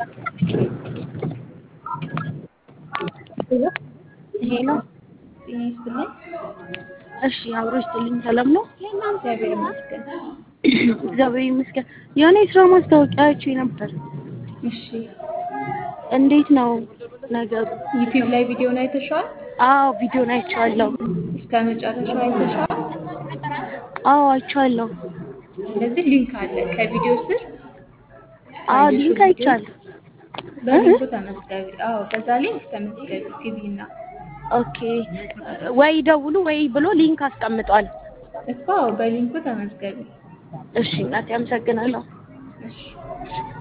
ይሄ ነው። ጤና ይስጥልኝ። እሺ አብሮ ይስጥልኝ። ሰላም ነው? እግዚአብሔር ይመስገን። እግዚአብሔር ይመስገን። የሆነ የስራ ማስታወቂያ አይቼ ነበር። እሺ እንዴት ነው ነገሩ? ዩቲዩብ ላይ ቪዲዮን አይተሽዋል? አዎ ቪዲዮን አይቼዋለሁ። እስከ መጨረሻው አይተሽዋል? አዎ አይቼዋለሁ። ስለዚህ ሊንክ አለ ከቪዲዮ ስር አዎ ካየሽው ሊንክ ቪዲዮ አይቻለሁ። በሊንኩ ተመዝገቢ። አዎ በዛ ሊንክ ተመዝገቢ ግቢና ኦኬ ወይ ደውሉ ወይ ብሎ ሊንክ አስቀምጧል። እኮ አዎ በሊንኩ ተመዝገቢ። እሺ እናቴ አመሰግናለሁ። እሺ